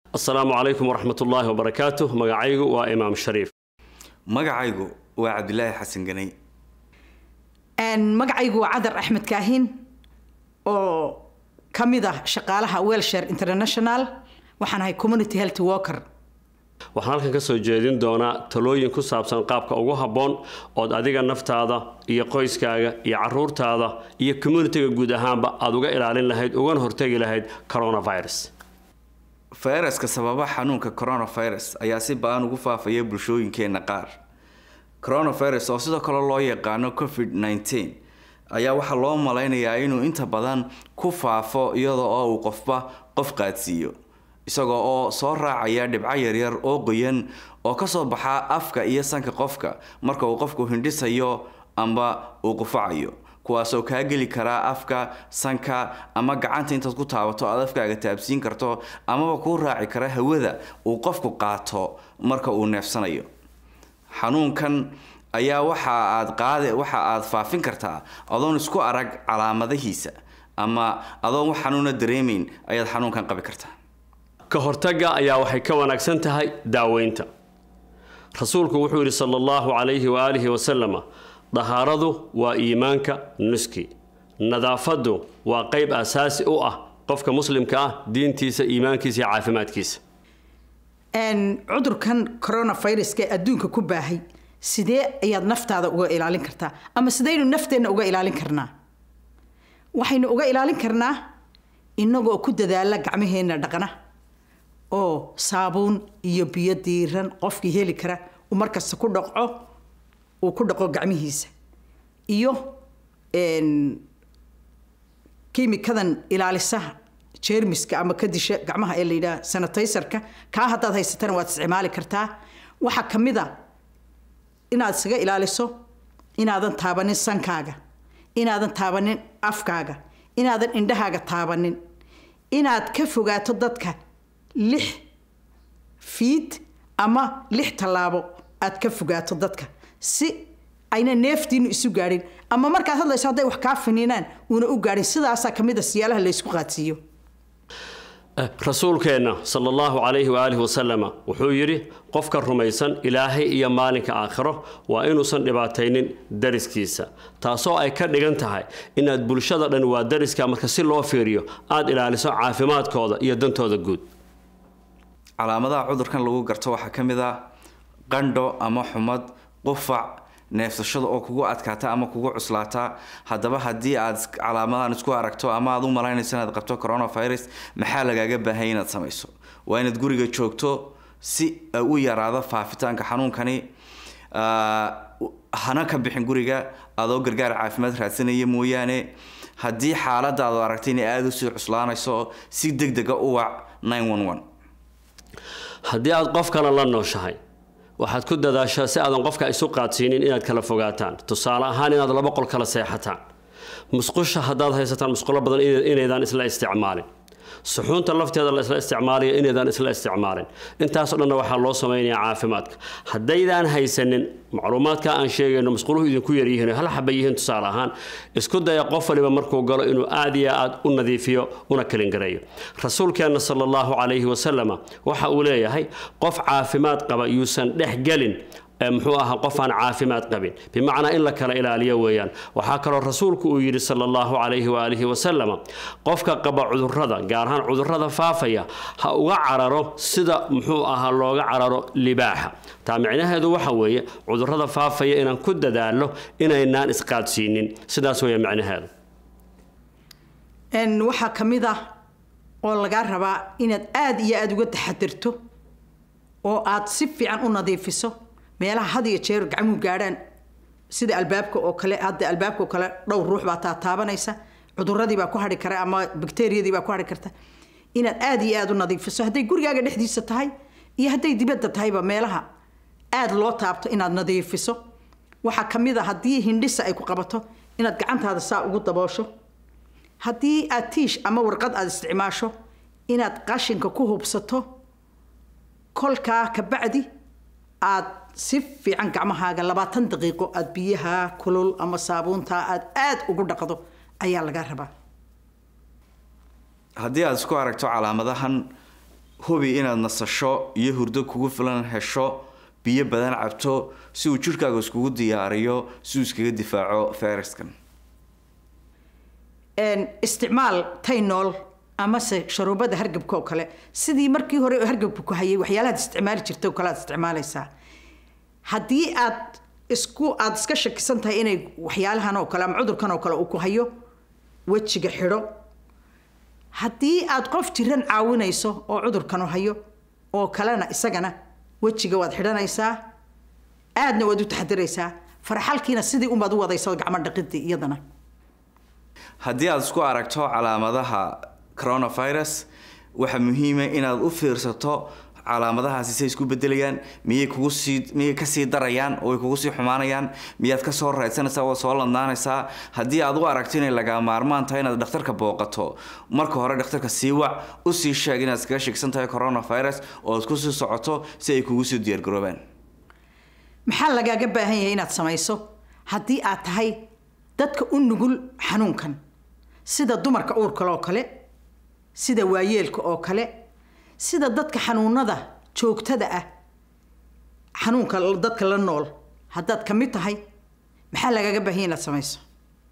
asalaamu calaykum waraxmat ullaahi wabarakaatuh magacaygu waa imaam shariif magacaygu waa cabdilaahi xasan ganay magacaygu waa cadar axmed kaahin oo ka mid ah shaqaalaha welshare international waxaan ahay community health worker waxaan halkan ka soo jeedin doonaa talooyin ku saabsan qaabka ugu habboon ood adiga naftaada iyo qoyskaaga iyo caruurtaada iyo communitiga guud ahaanba aada uga ilaalin lahayd ugana hortegi lahayd coronavirus fayraska sababa xanuunka coronavirus ayaa si ba-an ugu faafaya bulshooyinkeenna qaar coronavirus oo sidoo kale loo yaqaano covid nneteen ayaa waxaa loo malaynayaa inuu inta badan ku faafo iyada oo uu qofba qof qaadsiiyo isagoo oo soo raacaya dhibco yaryar oo qoyan oo kasoo baxa afka iyo sanka qofka marka uu qofku hindhisayo amba uu qufacayo kuwaasoo kaa geli karaa afka sanka ama gacanta intaad ku taabato aad afkaaga taabsiin karto amaba kuu raaci kara hawada uu qofku qaato marka uu neefsanayo xanuunkan ayaa waxa aad qaade waxa aad faafin kartaa adoon isku arag calaamadihiisa ama adoon wax xanuuna dareemayn ayaad xanuunkan qabi kartaa ka hortagga ayaa waxay ka wanaagsan tahay daaweynta rasuulku wuxuu yidhi sala allahu calayhi waaalihi wasalama dahaaradu waa iimaanka nuski nadaafaddu waa qayb asaasi u ah qofka muslimka ah diintiisa iimaankiisa iyo caafimaadkiisa cudurkan coronaviruska ee adduunka ku baahay sidee ayaad naftaada uga ilaalin kartaa ama sidaynu nafteenna uga ilaalin karnaa waxaynu uga ilaalin karnaa inagoo ku dadaala gacmaheenna dhaqna oo saabuun iyo biyo diiran qofkii heli kara uu markasta ku dhaqco uu ku dhaqo gacmihiisa iyo kiimikadan ilaalisaha jeermiska ama ka disha gacmaha ee la yidhaha sanitaysarka kaa haddaad haysatana waad isticmaali kartaa waxaa ka mid a inaad isaga ilaaliso inaadan taabanin sankaaga inaadan taabanin afkaaga inaadan indhahaaga taabanin inaad ka fogaato dadka lix fiid ama lix tallaabo aad ka fogaato dadka si ayna neeftiinu isu gaadhin ama markaad hadlayso hadday wax kaa finiinaan uuna u gaadhin sidaasaa ka mid a siyaalaha laysku qaadsiiyo rasuulkeenna sala allahu calayhi waaalihi wasalama wuxuu yidhi qofka rumaysan ilaahay iyo maalinka aakhiro waa inuusan dhibaataynin dariskiisa taasoo ay ka dhigan tahay inaad bulshada dhan waa dariska marka si loo fiiriyo aada ilaaliso caafimaadkooda iyo dantooda guud calaamadaha cudurkan lagu garto waxaa ka mid ah qandho ama xumad qufac neefsashada oo kugu adkaata ama kugu cuslaata haddaba haddii aad calaamadahan isku aragto ama aad u malaynayso inaad qabto coronavirus maxaa lagaaga baahanya inaad samayso waa inaad guriga joogto si u yaraado faafitaanka xanuunkani hana ka bixin guriga adoo gargaar caafimaad raadsanaya mooyaane haddii xaaladaadu aragtay inay aada usii cuslaanayso si deg dega u wac haddii aad qof kale la nooshahay waxaad ku dadaashaa si aadan qofka isu qaadsiinin inaad kala fogaataan tusaale ahaan inaad laba qol kala seexataan musqusha haddaad haysataan musqulo badan inaydaan isla isticmaalin suxuunta lafteeda la isla isticmaalaya inaydaan isla isticmaalin intaasoo dhanna waxaa loo samaynayaa caafimaadka haddaydaan haysanin macluumaadka aan sheegayno musquluhu idinku yaryihiin hal xaba yihiin tusaale ahaan isku daya qof waliba markuu galo inuu aad iyo aad u nadiifiyo una kalingareeyo rasuulkeenna sala allahu calayhi wasalama waxa uu leeyahay qof caafimaad qaba yuusan dhex gelin muxuu ahaa qof aan caafimaad qabin bimacnaa in la kala ilaaliyo weeyaan waxaa kaloo rasuulku uu yidhi sala allahu calayhi waaalihi wasalama qofka qaba cudurrada gaar ahaan cudurrada faafaya ha uga cararo sida muxuu ahaa looga cararo libaaxa taa micnaheedu waxa weeye cudurrada faafaya inaan ku dadaalo inaynaan isqaadsiinin sidaas weeye micnaheedu waxaa ka mid ah oo lagaa rabaa inaad aada iyo aada uga taxadirto oo aad si fiican u nadiifiso meelaha had iyo jeer gacmuhu gaadhaan sida albaabka oo kale hadda albaabka oo kale dhowr ruux baa taataabanaysa cuduradii baa ku hadhi kara ama bakteriyadii baa ku hadhi karta inaad aada iyo aada u nadiifiso hadday gurigaaga dhexdiisa tahay iyo hadday dibadda tahayba meelaha aada loo taabto inaad nadiifiso waxaa ka mid a haddii hindhisa ay ku qabato inaad gacantaada saa ugu daboosho haddii aad tiish ama warqad aada isticmaasho inaad qashinka ku hubsato kolkaa kabacdi aad si fiican gacmahaaga labaatan daqiiqo aada biyaha kulul ama saabuunta aada aada ugu dhaqdo ayaa laga rabaa haddii aad isku aragto calaamadahan hubi inaad nasasho iyo hurdo kugu filan hesho biyo badan cabto si uu jirhkaaga iskugu diyaariyo si uu iskaga difaaco fayraskan isticmaal taynool amase sharuubada hargabka oo kale sidii markii hore hargabka ku hayay waxyaalahaad isticmaali jirta oo kale aad isticmaalaysaa haddii aad isku aada iska shakisan tahay inay waxyaalahan oo kale ama cudurkan oo kale uu ku hayo wejiga xidho haddii aad qof jiran caawinayso oo cudurkan hayo oo kalena isagana wejiga waad xidhanaysaa aadna waad u taxadiraysaa farxalkiina sidii unbaad u wadaysa gacmo dhaqidii iyadana haddii aada isku aragto calaamadaha coronavirus waxaa muhiima inaad u fiirsato calaamadahaasi say isku bedelayaan miyay kugu sii miyay kasii darayaan oo way kugu sii xumaanayaan miyaad kasoo raadsanaysaa waad soo ladnaanaysaa haddii aad u aragto inay lagaa maarmaan tahay inaad dhakhtarka booqato marka hore dhakhtarka sii wac usii sheeg inaad iskaga sheegsan tahay coronavirus oo aad kusii socoto si ay kugu sii diyaargaroobaan maxaa lagaaga baahan yahay inaad samayso haddii aad tahay dadka u nugul xanuunkan sida dumarka uurkale oo kale sida waayeelka oo kale sida dadka xanuunada joogtada ah xanuunka dadka la nool haddaad ka mid tahay maxaa lagaaga baahanya inaad samayso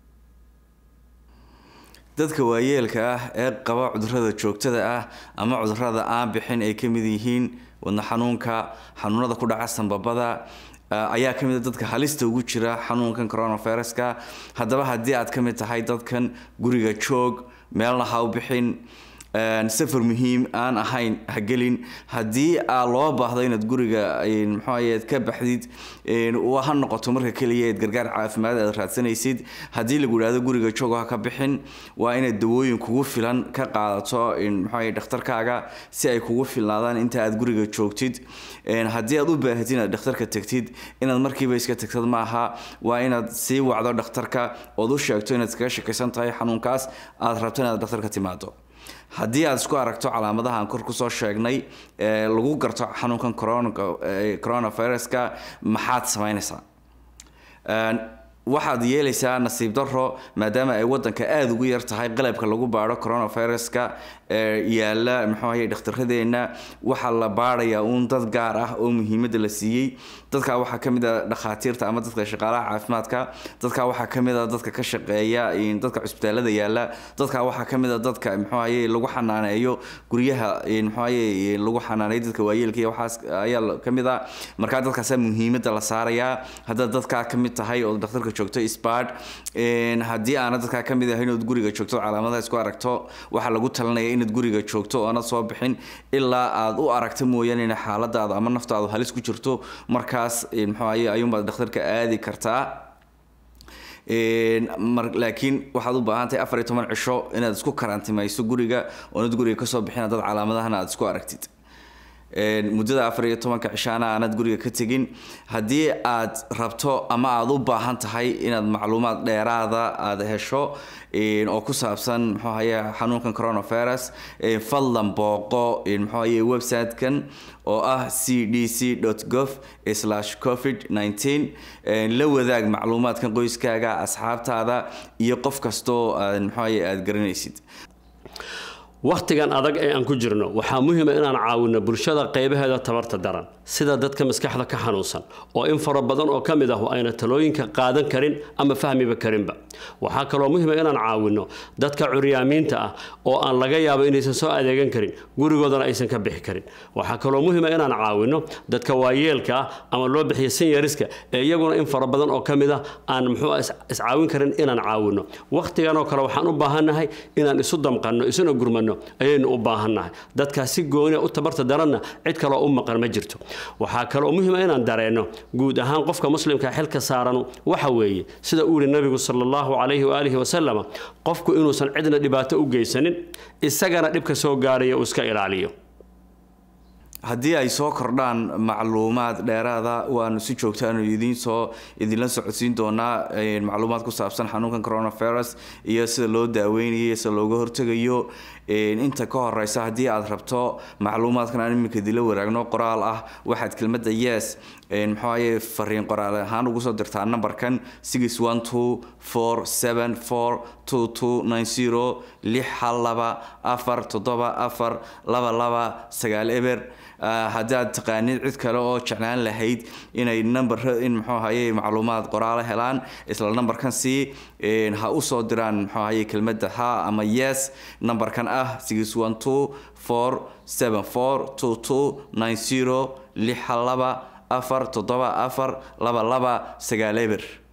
dadka waayeelka ah ee qaba cudurada joogtada ah ama cudurada aan bixin ay ka mid yihiin wadna xanuunka xanuunada ku dhaca sanbabada ayaa ka mid a dadka halista ugu jira xanuunkan coronaviruska haddaba haddii aad ka mid tahay dadkan guriga joog meelna ha u bixin safar muhiim aan ahayn ha gelin haddii aa loo baahdo inaad guriga mxuahaye ka baxdid ha noqoto marka keliya eed gargaar caafimaad aad raadsanaysid haddii lagu idhahdo guriga joog ha ka bixin waa inaad dawooyin kugu filan ka qaadato mxuahaye dhakhtarkaaga si ay kugu filnaadaan inta aad guriga joogtid haddii aad u baahatid inaad dhakhtarka tagtid inaad markiiba iska tagtad maaha waa inaad sii wacdo dhakhtarka ood u sheegto inaad iskaga shakaysan tahay xanuunkaas aad rabto inaad dhakhtarka timaado haddii aad isku aragto calaamadaha aan kor kusoo sheegnay ee lagu garto xanuunkan coronaviruska maxaad samaynaysaa waxaad yeelaysaa nasiib daro maadaama ay wadanka aada ugu yar tahay qalabka lagu baadho coronaviruska yaala mxuahay dhakhtaradeenna waxaa la baadhayaa uun dad gaar ah oo muhiimada la siiyey dadka waxaa kamid a dhakhaatiirta ama dadka shaqaalaha caafimaadka dadka waxaa kamid a dadka ka shaqeeya dadka cusbitaalada yaala dadka waxaa kamid a dadka mxuahaye lagu xanaaneeyo guryaha mxuahaye lagu xanaaneeyo dadka waayeelka iyo waxaas ayaa kamid a markaa dadkaasa muhiimada la saarayaa haddaad dadkaa kamid tahay oo dhakhtarka joogto spard haddii aana dadkaa kamid ahayn ood guriga joogto calaamadaha isku aragto waxaa lagu talinaya inaad guriga joogto oonad soo bixin ilaa aad u aragto mooyaane in xaaladaada ama naftaadu halis ku jirto markaas mxuahaye ayuunbaad dhakhtarka aadi kartaa laakiin waxaad u baahan tahay afar iyo toban cisho inaad isku karantimayso guriga oonad guriga kasoo bixin haddaad calaamadahana aad isku aragtid muddada afar iyo tobanka cishaana aanad guriga ka tegin haddii aad rabto ama aada u baahan tahay inaad macluumaad dheeraada aada hesho oo ku saabsan mxuahaye xanuunkan coronavirus fadlan booqo mxuahaye website-kan oo ah c d c gov covid la wadaag macluumaadkan qoyskaaga asxaabtaada iyo qof kastoo mxuahaye aada garanaysid wakhtigan adag ee aan ku jirno waxaa muhiima inaan caawino bulshada qaybaheeda tabarta daran sida dadka maskaxda ka xanuunsan oo in fara badan oo ka mid ah ayna talooyinka qaadan karin ama fahmiba karinba waxaa kaloo muhiima inaan caawino dadka curyaamiinta ah oo aan laga yaabo inaysan soo adeegan karin gurigoodana aysan ka bixi karin waxaa kaloo muhiima inaan caawino dadka waayeelka ah ama loo bixiya sinyariska ee iyaguna in fara badan oo ka mid ah aan muxuu iscaawin karin inaan caawino wakhtigan oo kale waxaan u baahannahay inaan isu damqanno isuna gurmano ayaynu u baahannahay dadkaas si gooniya u tabarta daranna cid kaloo u maqan ma jirto waxaa kaloo muhiima inaan dareenno guud ahaan qofka muslimka xilka saaran waxa weeye sida uu yihi nabigu sala allahu calayhi waaalihi wasalama qofku inuusan cidna dhibaato u geysanin isagana dhibka soo gaaraya uu iska ilaaliyo haddii ay soo kordhaan macluumaad dheeraada waanu si joogtaanu idiin soo idinla socodsiin doonaa macluumaad ku saabsan xanuunkan coronavirus iyo sida loo daaweynayo sida looga hortegayo inta ka horeysa haddii aad rabto macluumaadkan aan iminka idinla waraagno qoraal ah waxaad kelmadda yes muxuaye fariin qoraal ahaan ugu soo dirtaa numberkan six one two four seven four two two nine zero lix hal laba afar toddoba afar laba laba sagaal eber haddii aad taqaanid cid kale oo jeclaan lahayd inay number in muxuu ahaye macluumaad qoraalo helaan isla numberkan si ha usoo diraan muxuu ahaye kelmadda ha ama yes numberkan ah six one two four seven four two two nine zero lix hal laba afar toddoba afar laba laba sagaal eber